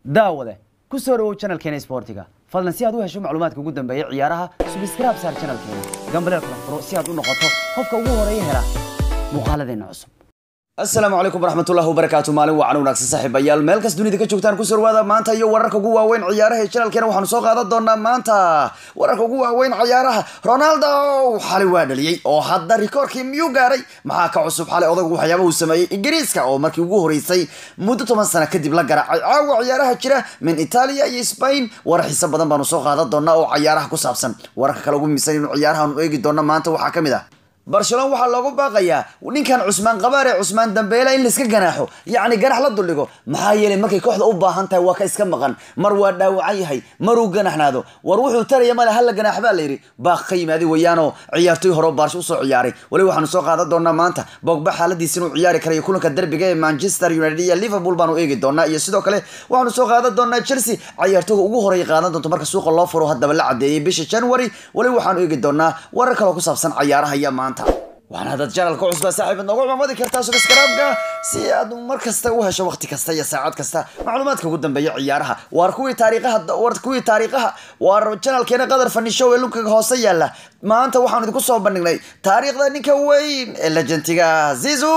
daawade ku soo dhawow channelkeena isboortiga fadlan si aad u hesho macluumaadka ugu dambeeya ciyaaraha subscribe saar channelkeena gambaleel kala furo si aad u noqoto qofka ugu horeeya hela muuqaaladeena cusub asalaamu calaykum waraxmatullahi wabarakaatu maalin wacan wanaagsan saaxiibayaal meel kas dunida ka joogtaan ku sorwaada maanta iyo wararka ugu waaweyn ciyaaraha ee channelkeena waxaanu soo qaadan doonaa maanta wararka ugu waaweyn ciyaaraha ronaldo xalay waa dhaliyey oo hadda rikoorkii miyuu gaaray maxaa ka cusub xalay odagu waxyaaba uu sameeyey ingiriiska oo markii ugu horeysay muddo toban sano kadib la garaacay caawa ciyaaraha jira min italia iyo spain warar xiise badan baanu soo qaadan doonaa oo ciyaaraha ku saabsan wararka kale ugu miisan inuu ciyaarahaanu eegi doona maanta waxaa ka mid ah barcelona waxaa loogu baaqayaa ninkan cusmaan qabaare cusmaan dambeela in laiska ganaaxo yacni ganax la duldhigo maxaa yeelay markay kooxda u baahan tahay waa ka iska maqan mar waa dhaawacan yahay maruu ganaxnaado war wuxuu taraya male hala ganaax baa layidhi baaq ka yimaaday weeyaanoo ciyaartoy hore baarsho usoo ciyaaray wali waxaanu soo qaadan doonaa maanta bogba xaaladiisa inuu ciyaari karayo kulanka derbiga ee manchester united iyo liverpool baanu eegi doonaa iyo sidoo kale waxaanu soo qaadan doonaa chelsea ciyaartooga ugu horeeya qaadan doonto marka suuqa loo furo haddaba la cadeeyay bisha january wali waxaanu eegi doonaa warar kaloo ku saabsan ciyaaraha iyo maanta waxaan haddaad janalka cusbaa saaxiib noogu cumamadi kartaa subscribe-ka si aad mar kasta u hesho waqti kasta iyo saacad kasta macluumaadka ugu dambeeya ciyaaraha waar kuwii taariikhaha war kuwii taariikhaha waar janalkeena qadar fanishow ee lunkaga hoose yaala maanta waxaanu idinku soo bandhignay taariikhda ninka weyn ee lejantiga zizu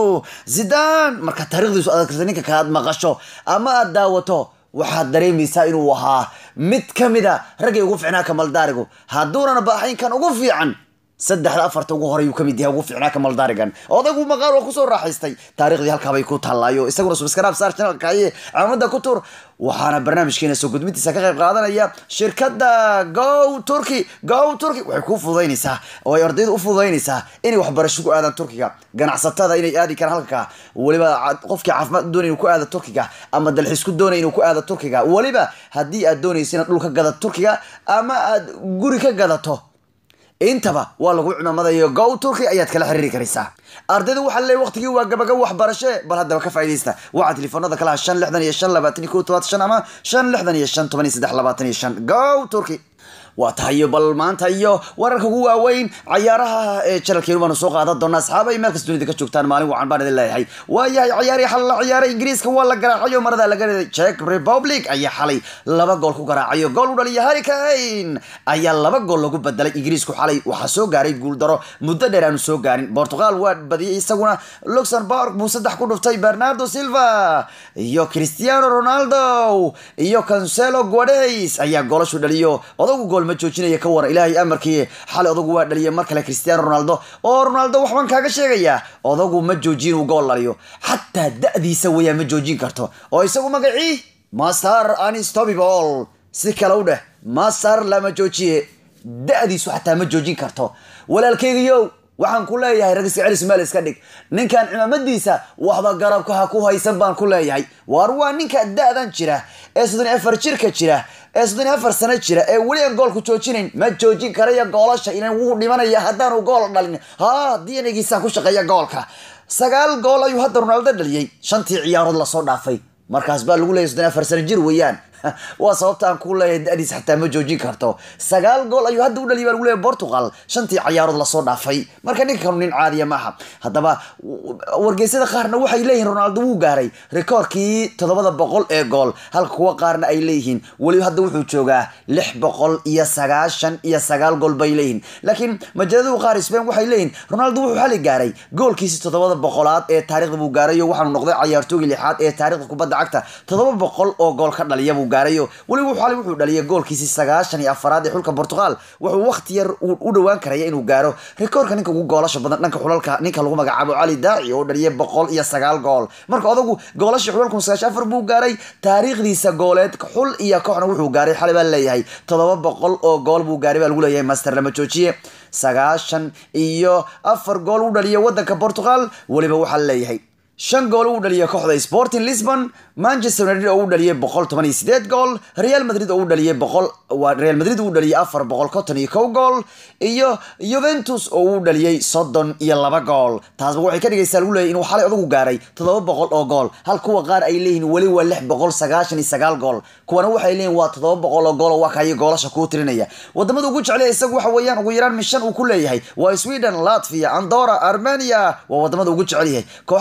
zidan marka taarikhdiisu aad karta ninka kaad maqasho ama aad daawato waxaad dareemaysaa inuu ahaa mid ka mid a raggay ugu ficnaa kamaldaarigu hadduunan baaxaynkan ugu fiican saddexda afarta ugu horey uu ka mid yahay ugu fiicnaa kamaldaarigan odaygu maqaar waa kusoo raaxaystay taariikhdii halkaabay ku taalaayo isaguna subscribe saar channelka aye caalamada ku tur waxaana barnaamijkeena soo gudbintiisa ka qayb qaadanaya shirkadda go turkey go turkey waxay kuu fududaynaysaa oo ay ardayda u fududaynaysaa inay waxbarasho ku aadaan turkiga ganacsatada inay aadi karaan halka weliba qofkii caafimaad doonay inuu ku aado turkiga ama dalxiis ku doonay inuu ku aado turkiga weliba haddii aad doonaysa inaad dhul ka gadato turkiga ama aad guri ka gadato intaba waa lagu cimaamadayo go turkey ayaad kala xiriiri karaysaa ardayda waxaa leeyahy waqtigii waa gabagabo waxbarashe bal haddaba ka faaidaysta waxaa telefoonada kalaha shan lixdan iyo shan labaatan iyo kow tobaatan shan ama shan lixdan iyo shan toban iyo saddex labaatan iyo shan go turkey waa tahayo bal maanta iyo wararka ugu waaweyn cayaaraha ee janalkeenu baanu soo qaadan doonaa asxaaba ay meel kasta dunida ka joogtaan maalin wacan baan idin leeyahay waayahay ciyaarihii xal la ciyaaray ingiriiska waa la garaacayo marada laga riday czech republic ayaa xalay laba gool ku garaacayo gool u dhaliya harry kane ayaa laba gool lagu bedelay ingiriisku xalay waxaa soo gaaray guuldaro muddo dheer aanu soo gaarin portugal waa badiyay isaguna luxemburg buu saddex ku dhuftay bernardo silva iyo cristiano ronaldo iyo cancelo guades ayaa goolashu dhaliyo odagu gool ma joojinaya ka waran ilaahay amarkii xalay odagu waa dhaliyay mar kale cristiano ronaldo oo ronaldo waxbaan kaaga sheegayaa odagu ma joojin uu gool dhaliyo xataa da-diisa weeyaan ma joojin karto oo isagu magacii master anstobibol si kale u dheh master lama joojiye da-diisu xataa ma joojin karto walaalkeygiyow waxaan ku leeyahay ragsi celis meel iska dhig ninkan cimaamadiisa waxba garabka ha ku haysan baan ku leeyahay waar waa ninka da-dan jira ee soddon afar jirka jira ee soddon afar sano jira ee weli aan goolku joojinayn ma joojin karaya goolasha ilan wuu dhimanaya haddaanu gool dhalin ha dnagiisaan ku shaqeeya goolka sagaal gool ayuu hadda ronaldo dhaliyey shantii ciyaarood lasoo dhaafay markaas baa lagu leeyahy soddon afar sano jir weeyaan waa sababta aan ku leeyahay da-diis xataa ma joojin karto sagaal gool ayuu hadda u dhaliyay baa lagu leeyahay portugal shantii ciyaarood lasoo dhaafay marka ninka kanu nin caadiya maaha haddaba wargeysyada qaarna waxay leeyihiin ronaldo wuu gaaray rikoorkii toddobada boqol ee gool halka kuwa qaarna ay leeyihiin weliba hadda wuxuu joogaa lix boqol iyo sagaashan iyo sagaal gool bay leeyihiin laakiin majaladu qaar spain waxay leeyihiin ronaldo wuxuu xali gaaray goolkiisi toddobada boqolaad ee taarikhda buu gaaray oo waxaanu noqday cayaartoogii lixaad ee taarikhda kubadda cagta toddoba boqol oo gool ka dhaliya buu gaarayo weliba xalay wuxuu dhaliyay goolkiisii sagaashan iyo afaraad ee xulka portugal wuxuu waqti yar u dhowaan karaya inuu gaaro rikoorka ninka ugu goolasha badan dhanka xulalka ninka lagu magacaabo cali daaci oo dhaliyay boqol iyo sagaal gool marka odagu goolashii xulalka sagaashan afar buu gaaray taariikhdiisa gooleed xul iyo kooxna wuxuu gaaray xalay baa leeyahay toddoba boqol oo gool buu gaaray baa lagu leeyahay master lama joojiye sagaashan iyo afar gool u dhaliya wadanka portugal weliba waxaa leeyahay shan gool uu dhaliyay kooxda sporting lisbon manchester united oo u dhaliyay boqol toban iyo sideed gool real madrid oo u dhaliyay boqol waa real madrid uu dhaliyay afar boqol konton iyo kow gool iyo juventus oo uu dhaliyay soddon iyo laba gool taasba waxay ka dhigaysaa lagu leeyahy inuu xalay odagu gaaray toddoba boqol oo gool hal kuwa qaar ay leeyihiin weli waa lix boqol sagaashan iyo sagaal gool kuwana waxay leeyihin waa toddoba boqol oo gool oo waa kayo goolasha kuu tirinaya wadamada ugu jeclaya isagu waxa weeyaan ugu yaraan mishan uu ku leeyahay waa sweden latvia andora armenia waa wadamada ugu jecel yahay kooxaha ugu jecel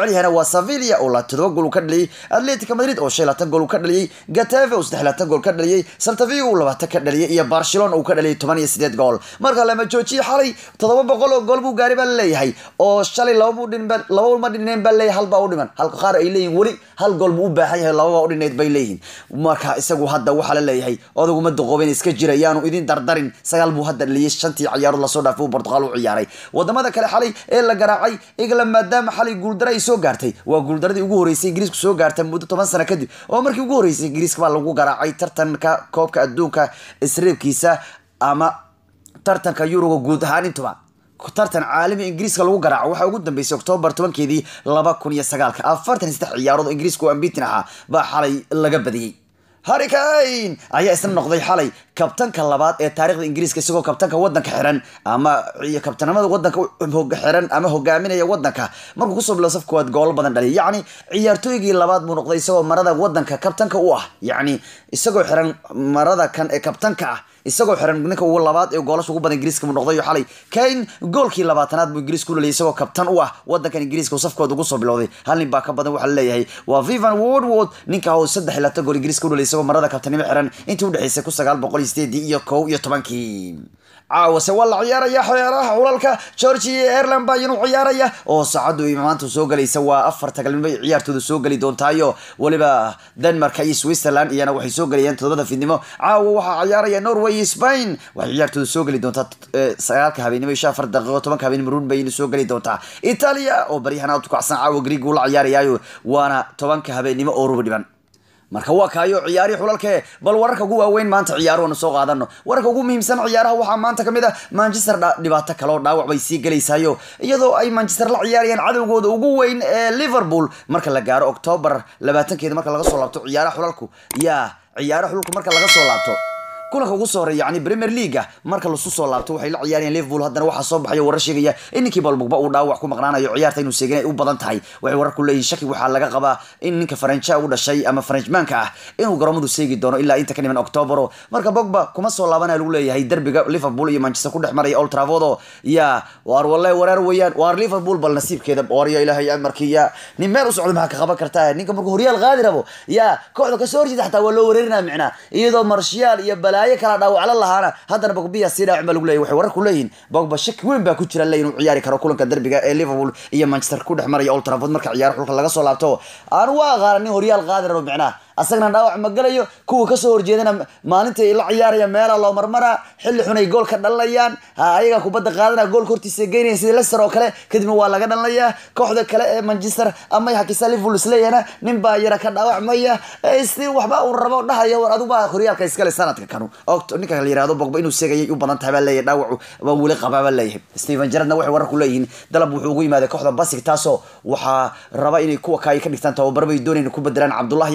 jecel yahayna waa sevilla oo la todoba gool uu ka dhaliyey atletico madrid oo shan laatan gool uu ka dhaliyey gatafe oo saddex laatan gool ka dhaliyey saltavigo uu labaatan ka dhaliyey iyo barcelona uu ka dhaliyey toban iyo sideed gool marka lama joojiye xalay toddoba boqol oo gool buu gaari baa laleeyahay oo shalay lababuu dhinba laba ma dhineen baa leeyahay hal baa u dhiman halka qaar ay leeyihin weli hal gool buu u baahan yahay lababaa u dhineyd bay leeyihin marka isagu hadda waxaa la leeyahay odaguma duqooben iska jira yaanu idin dardarin sagaal buu hadda dhaliyey shantii ciyaarood lasoo dhaafay uu portugal u ciyaaray wadamada kale xalay ee la garaacay england maadaama xalay guuldaro ay soo gaartay waa guuldaradii ugu horeysay ingiriisku soo gaarta muddo toban sano kadib oo markii ugu horeysay ingiriiska baa lagu garaacay tartanka koobka adduunka isreebkiisa ama tartanka yuruga guud ahaan intuba tartan caalami ingiriiska lagu garaaco waxaa ugu dambeysay oktoobar tobankeedii laba kun iyo sagaalka afartan iyo saddex ciyaarood oo ingiriiska oo ambitin ahaa baa xalay laga badiyey harricane ayaa isna noqday xalay kabtanka labaad ee taarikhda ingiriiska isagoo kabtanka wadanka xiran ama kabtanimada wadanka xiran ama hogaaminaya wadanka markuu kusoo bilo saf koowaad goolo badan dhaliya yacni ciyaartooygii labaad buu noqday isagoo marada wadanka kabtanka u ah yacni isagoo xiran marada kan ee kabtanka ah isagoo xiran ninka ugu labaad ee goolasha ugu badan ingiriiska buu noqday xalay kane goolkii labaatanaad buu ingiriiska u dhaliyay isagoo kabtan u ah wadankan ingiriiska uu safkooda ugu soo bilowday hal nin baa ka badan waxaa laleeyahay waa vivan woodward ninka oo saddex iyo labaatan gool ingiriiska u dhaliyay isagoo marada kabtanimo xiran intii udhexeysay kun sagaal boqol iyo sideedii iyo kow iyo tobankii caawase waa la ciyaaraya xeeraha xulalka georgia iyo ireland baa iyanu ciyaaraya oo saacaddu maanta soo galaysa waa afar tagalnimo ay ciyaartooda soo geli doontaayo weliba denmark iyo switzerland iyana waxay soo gelayaan todobada fidnimo caawa waxaa ciyaaraya norway iyo spain waxay ciyaartooda soo geli doontaa sagaalka habeenimo isha afar daqiiqo tobanka habeenimo run bayna soo geli doontaa italia oo baryahan aad ku kacsan caawa greeg uu la ciyaarayaayo waana tobanka habeenimo oo rubi dhiban marka waa kaayo ciyaari xulalke bal wararka ugu waaweyn maanta ciyaaruhanu soo qaadano wararka ugu muhiimsan ciyaaraha waxaa maanta kamid ah manchester dhibaato kale oo dhaawac bay sii gelaysaayo iyadoo ay manchester la ciyaarayaan cadowgooda ugu weyn ee liverpool marka la gaaro octoobar labaatankeeda marka laga soo laabto ciyaaraha xulalku yaa ciyaaraha xulalku marka laga soo laabto kulanka ugu soo horeeya yani premier leaga marka lasu soo laabto waxay la ciyaarayaan liverpool haddana waxaa soo baxaya warar sheegaya in ninkii balbugba uu dhaawac ku maqnaanayo ciyaarta inuu seegin ay u badan tahay waxay warar ku leeyihin shaki waxaa laga qabaa in ninka faranja u dhashay ama faranjmaanka ah inuu garoomadu seegi doono ilaa inta ka dhiman octobero marka bogba kuma soo laabanaya lagu leeyahay derbiga liverpool iyo manchester ku dhex maraya old trafford oo ya waar walle wareer weeyaan waar liverpool bal nasiibkeeda waryo ilaahay amarkii ya nin meel u socdo maxaa ka qaban kartaa ninka markuu horyaal qaadi rabo ya kooxda kasoo horjeeda xataa waa loo wareerinaa micnaa iyadoo marshiyaal iyo balaayo kala dhaawacla lahaana haddana bogbiya sii dhaawacin baa lagu leeyahy waxay warar ku leeyihin bogba shaki weyn baa ku jira le inuu ciyaari karo kulanka derbiga ee liverpool iyo manchester ku dhex maraya old trafford marka ciyaaro xulka laga soo laabto aan waa aqaana nin horyaal qaadi rabo micnaa asagana dhaawac ma galayo kuwa kasoo horjeedana maalinta la ciyaaraya meela loo marmara xilli xun ay gool ka dhalinayaan ayaga kubadda qaadana goolka hortiisa geynaya sida leicester oo kale kadibna waa laga dhalinayaa kooxda kale ee manchester ama hakisa liverpool isleeyahna nin baa yara ka dhaawacmaya stil waxba uu rabo dhahaya war adugbaa horyaalka iskale sanadka kanu ninka la yirahdo bogba inuu seegayay u badan tahay baa leeyahay dhaawacu baa weli qabaa baa leeyahay steven gerrardna waxay warar ku leeyihiin dalab wuxuu ugu yimaaday kooxda basig taasoo waxaa raba inay kuwa kaay ka dhigtaan tababaro bay doonayaan ku bedelaan cabdullahi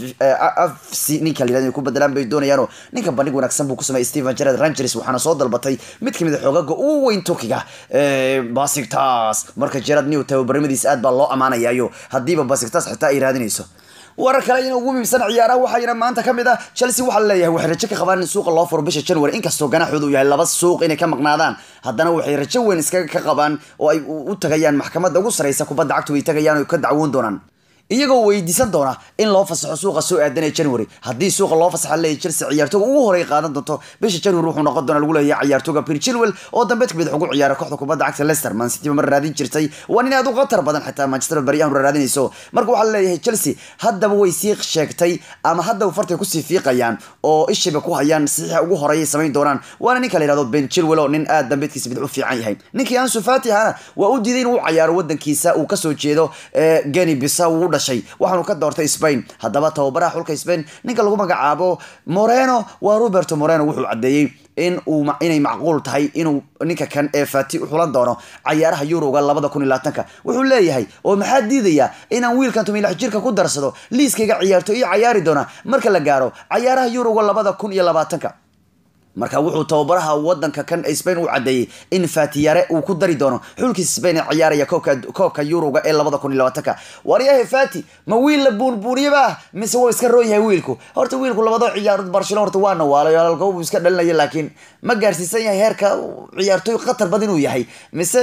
afsi ninka la yirahdo inay ku bedelaan bay doonayaanoo ninka bandhig wanaagsan buu ku sameeyay steven gerrard rangers waxaana soo dalbatay mid kamid a xoogaga ugu weyn turkiga basigtas marka gerrard new tababarimadiisa aad baa loo amaanayaayo haddiiba basigtas xitaa ay raadinayso warar kale ina ugu muhiimsan ciyaaraha waxayna maanta ka mid ah chelsea waxaa laleeyahay waxay rajo ka qabaan in suuqa loo furo bisha january inkastoo ganaaxooda uu yahay laba suuq inay ka maqnaadaan haddana waxay rajo weyn iskaga ka qabaan oo ay u tagayaan maxkamadda ugu sareysa kubadda cagtu ay tagayaan oo ka dacwoon doonaan iyagoo weydiisan doona in loo fasaxo suuqa soo aadanaya january haddii suuqa loo fasaxa leeyahy chelsea ciyaartooga ugu horey qaadan doonto bisha january wuxuu noqon doona lagu leeyahay ciyaartooga pir chilwell oo dambeed kamid ugu ciyaara kooxda kubadda cagta leicester man city mar raadin jirtay waa nin aad u khatar badan xitaa manchester bari aan raadinayso marka waxaa leeyahay chelsea haddaba way sii sheegtay ama haddaba fartay kusii fiiqayaan oo ishiba ku hayaan saxiixa ugu horeeyay samayn doonaan waana ninka la yihahdo ben chilwell oo nin aad dambeedkiisa bidix u fiican yahay ninkii ansu fati ahana waa u diiday inuu cayaaro wadankiisa uu kasoo jeedo geni bisa uu dhashay waxaanu ka doortay spain haddaba tababaraha xulka spain ninka lagu magacaabo moreno waa roberto moreno wuxuu caddeeyey in uu inay macquul tahay inuu ninka kan ee fati u xulan doono cayaaraha yuroga labada kun iyo labaatanka wuxuu leeyahay oo maxaa diidaya inaan wiilkan tumilax jirka ku darsado liiskayga ciyaarto iyo cayaari doona marka la gaaro cayaaraha yuroga labada kun iyo labaatanka marka wuxuu tababaraha wadanka kan spain u cadeeyey in fatiyare uu ku dari doono xulkiisa spain ee ciyaaraya koobka yuroga ee labada kun iyo labaatanka waryahe fati ma wiil la buunbuuniyaba mise waa iska roon yahay wiilku horta wiilku labado ciyaarood barcelona horta waa nawaalay alkabuu iska dhalinaya laakiin ma gaarsiisan yahay heerka ciyaartooy khatar badan inuu yahay mise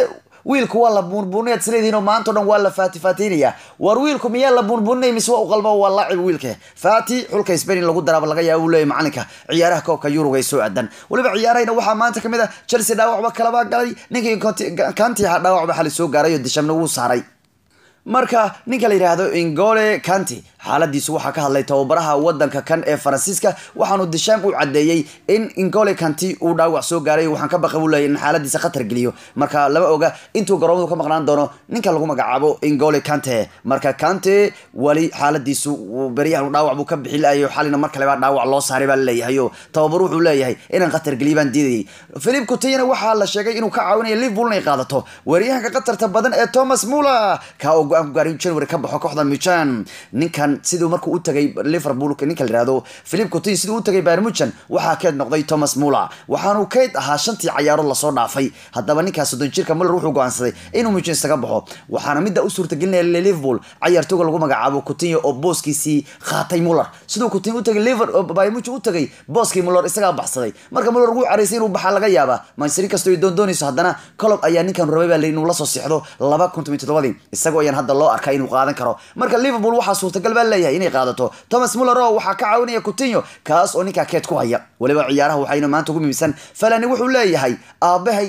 wiilku waa la buunbuunay isleedihiin oo maanta o dhan waa la faatifaatiinaya war wiilku miyaa la buunbuuninay mise waa u qalba waa laacib wiilka faati xulka spain in lagu daraaba laga yaaba uu leeyahy macalinka ciyaaraha koobka yuruga ay soo aadan weliba ciyaarahayna waxaa maanta kamid ah chelsea dhaawacba kalaba galay ninkii kanti ahaa dhaawacba xali soo gaaray oo dishamna wuu saaray marka ninka la yidhaahdo ingole kanti xaaladiisu waxaa ka hadlay tababaraha wadanka kan ee faransiiska waxaanu disham u cadeeyey in ingole kanti uu dhaawac soo gaaray waxaan ka baqa buu leeyay in xaaladiisa khatar geliyo marka lama oga intuu garoomadu ka maqnaan doono ninka lagu magacaabo ingole kante marka kante weli xaaladiisu beryahan dhaawac buu ka bixi laayo xalina mar kaleba dhaawac loo saaray baa laleeyahay oo tababar wuxuu leeyahay inaan khatar geliyo baan diidayay philip coutinho waxaa la sheegay inuu ka caawinayo liverpool inay qaadato weeryahanka khatarta badan ee thomas muller ka oo go-aan ku gaaray january ka baxo kooxda muchan ninkan siduu markuu u tagay liverpool ninka la yihahdo philip coutinho siduu u tagay bayern muchan waxaa keed noqday thomas muller waxaanu keyd ahaa shantii cayaarood lasoo dhaafay haddaba ninkaas soddon jirka muller wuxuu go-aansaday inuu muchan isaga baxo waxaana midda u suurtagelinaya liverpool cayaartooga lagu magacaabo coutinho oo booskiisii qaatay muller siduu coutinho u tagay liver bayern muchan u tagay booskii muller isagaa baxsaday marka muller ugu caraysay inuu baxaa laga yaabaa manchester kastoo ay doondoonayso haddana colob ayaa ninkan rabay baa inuu lasoo sixdo laba kun toban todobadii isagoo ayaan hadda loo arkaa inuu qaadan karo marka liverpool waxaa suurtagal baa leeyahay inay qaadato thomas muller oo waxaa ka caawinaya coutinho kaas oo ninkaa keed ku haya weliba ciyaaraha waxayna maanta ugu muhiimsan falani wuxuu leeyahay aabahay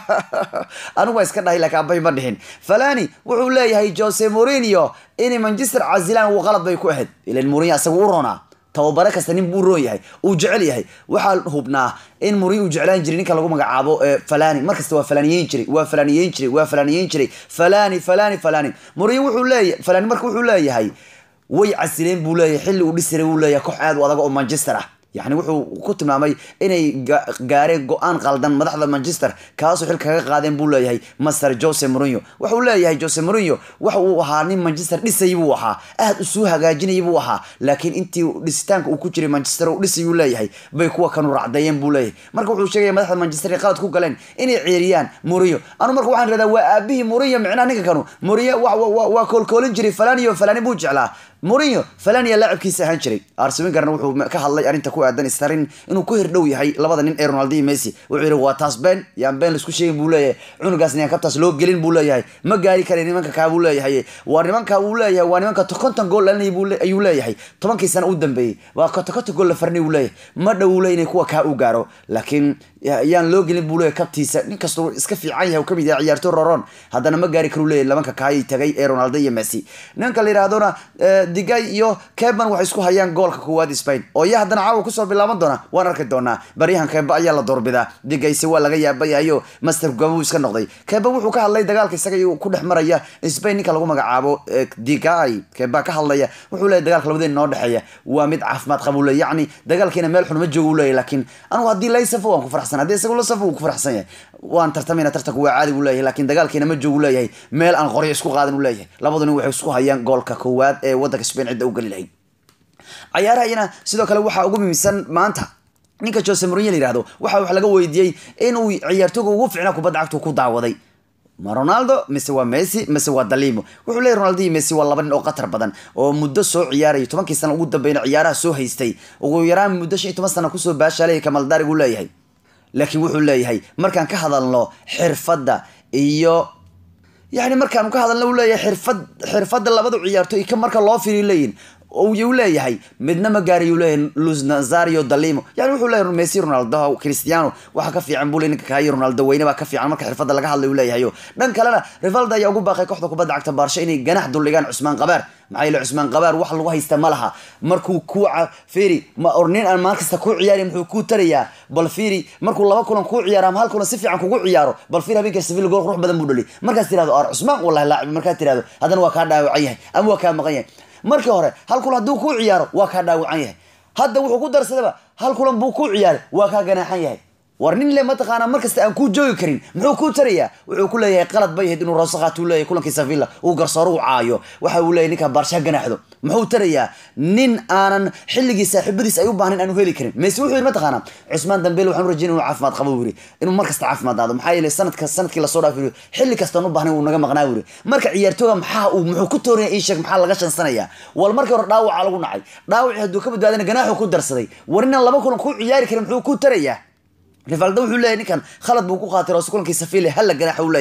anigu waa iska dhahay laakiin aabahay ma dhihin falani wuxuu leeyahay jose mourinho inay manchester casilaan uu qalad bay ku ahayd ilan mourinho asagu u roonaa tababare kasta nin buu roon yahay uu jecel yahay waxaa hubnaa in muri uu jeclaan jiray ninka lagu magacaabo falani markasta waa falaniyeyn jiray waa falaniyeyn jiray waa falaniyeyn jiray falani falani falani muri wuxuu leeyahay falani marka wuxuu leeyahay way casileen buu leeyahay xilli uu dhisiray buu leeyahay koox aad u adag oo manchester ah yani wuxuu ku tilmaamay inay gaareen go-aan qaldan madaxda manchester kaasoo xil kaga qaadeen buu leeyahay master jose mourinho waxauu leeyahay jose mourinho waxa uu ahaa nin manchester dhisay buu ahaa aad usuu hagaajinay buu ahaa laakiin intii dhisitaanka uu ku jiray manchester uu dhisay uu leeyahay bay kuwa kanu racdeeyeen buu leeyahay marka wuxuu sheegaya madaxda manchester ay qalad ku galeen inay ceeriyaan mourinho anu marka waxaan radaa waa aabihii mourinho micnaha ninka kanu mourinho waa koolkoolin jiray falani oo falani buu jeclaa mourinho falania laacibkiisa ahaan jiray arsewengarna wuxuu ka hadlay arrinta ku aadan starin inuu ku hirdhow yahay labada nin ee ronaldo iyo messi wuxuu yihi waa taas been yaan been laisku sheegin buu leeyahay cunugaasna yaan kabtaas loo gelin buu leeyahay ma gaari kara nimanka kaa buu leeyahay waa nimanka uu leeyahay waa nimanka konton gool dhalinay ayuu leeyahay tobankii sana u dambeeyey waa konton konton gool la farnay uu leeyahay ma dhow uu leeyahay kuwa kaa u gaaro laakiin yaan loo gelin buu leeyahay kabtiisa nin kastoo iska fiican yahay uu kamid yahay ciyaartoy roron haddana ma gaari karu leeyahay labanka kaayay tagay ee ronaldo iyo messi ninka la yidhahdona digay iyo keban waxay isku hayaan goolka koowaad spain oo iya haddana caawa kusoo bilaaban doona waan arki doonaa baryahan keba ayaa la doorbidaa digayse waa laga yaabayahayo master gabuu iska noqday keba wuxuu ka hadlay dagaalka isaga ku dhex maraya spain ninka lagu magacaabo digay keba ka hadlaya wuxuu leeyahy dagaalka labadeen noo dhexeeya waa mid caafimaad qaba ule yacni dagaalkiina meel xun ma joogo uleeyahy laakiin anigu haddii lay safo waan ku farxsan haddii isagu la safo wuu ku farxsan yahay waan tartamayna tartanku waa caadi buu leeyahay laakiin dagaalkiina ma joogo leeyahay meel aan qoryo isku qaadan u leeyahay labadu nin waxay isku hayaan goolka koowaad ee wadanka spain cidda u geli lahayd cayaarahayana sidoo kale waxaa ugu muhiimsan maanta ninka jose mourinho la yihahdo waxa wax laga weydiiyey inuu ciyaartooga ugu ficnaa kubadda cagtu ku daawaday ma ronaldo mise waa messi mise waa dalimo wuxuu leeyahy ronaldo iyo messi waa laba nin oo qatar badan oo muddo soo ciyaaraya tobankii sana ugu dambeyna ciyaaraha soo haystay ugu yaraan muddo shan iyo toban sana kusoo baashaalaya kamaldaari buu leeyahay laakiin wuxuu leeyahay markaan ka hadalno xirfadda iyo yani markaanu ka hadalna u leeyahay xirfad xirfadda labada ciyaartoy ka marka loo firiyo leeyihin uu leeyahay midna ma gaarayu leeyahay luz nazario dalimo yani wuxuu leeyahay messi ronaldo cristiano waxa ka fiican buu le ninka kahayo ronaldo weyne baa ka fiican marka xirfadda laga hadlay uu leeyahayo dhan kalena rivaldo ayaa ugu baaqay kooxda kubadda cagta baarsha inay ganax duldhigaan cusmaan qabaar maxaa yeele cusmaan qabaar wax lagu haysta ma laha markuu kuuca firi ma or nin aan maalin kasta kuu ciyaari muxuu kuu tarayaa bal firi markuu laba kulan kuu ciyaaro ama hal kulan si fiican kugu ciyaaro bal firi habeenka sevilla gool qurux badan buu dhali markaas tirahdo ar cusmaan wallahi laacib markaad tirahdo haddana waa kaa dhaawacan yahay ama waa kaa maqan yahay markii hore hal kulan hadduu kuu ciyaaro waa kaa dhaawacan yahay hadda wuxuu ku darsadaba hal kulan buu kuu ciyaaray waa kaa ganaaxan yahay war nin le mataqaana markasta aan kuu joogi karin muxuu kuu tarayaa wuxuu ku leeyahay qalad bay ahayd inuu roosaqaat uu leeyahay kulankii sevilla uu garsooro u caayo waxa uu leeyahay ninka baarsha ganaaxdo muxuu tarayaa nin aanan xilligii saaxiibadiis ay u baahnayn aanu heli karin mayse wuxuu yidhi mataqaana cusmaan dambeel waxaan u rajayn inuu caafimaad qabo uu yidhi inuu mar kasta caafimaad aado maxaa yeelay sanadka sanadkii lasoo dhaaf yidhi xilli kastaan u baahnayn uu naga maqnaa uu yidhi marka ciyaartooga maxaa uu muxuu ku tooraya ii sheeg maxaa laga shansanayaa wal markii hore dhaawaca lagu nacay dhaawacii hadduu ka badbaadana ganaaxuu ku darsaday war inaan laba kulan kuu ciyaari karin muxuu ku tarayaa rivaldo wuxuu leeyahay ninkan khalad buu ku qaatay roose kulankii safile halla ganaaxa uu leeyahay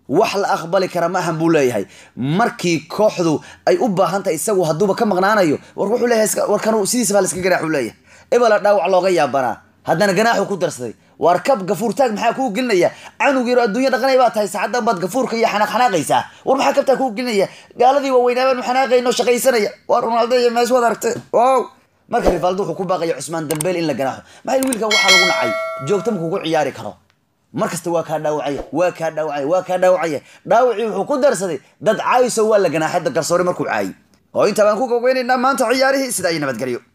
wax la aqbali kara ma ahan buu leeyahay markii kooxdu ay u baahan tahay isagu hadduuba ka maqnaanayo war wuxuu leeyahay iska- warkan sidiisaba la iska ganaaxu leeyahay ebela dhaawac looga yaabanaa haddana ganaaxu ku darsaday waar kab gafuurtaag maxaa kuu gelinaya canug yaro adduunya dhaqanay baa tahay saacaddan baad gafuurka iyo xanaaq xanaaqaysaa war maxaa kabtaa kuu gelinaya gaaladii waaweynaabaan xanaaqayno shaqaysanaya waa ronaldo iyo mees wad aragtay wow marka rivaldo wuxuu ku baaqaya cusmaan dambeel in la ganaaxo maxaa yidhi wiilkan waxaa lagu nacay joogta ma kugu ciyaari karo mar kasta waa kaa dhaawacaya waa kaa dhaawacaya waa kaa dhaawacaya dhaawacii wuxuu ku darsaday dad caayiso waa la ganaaxay garsoore markuu caayay oo intaa baan ku gogeynaynaa maanta ciyaarihii sida ay nabadgelyo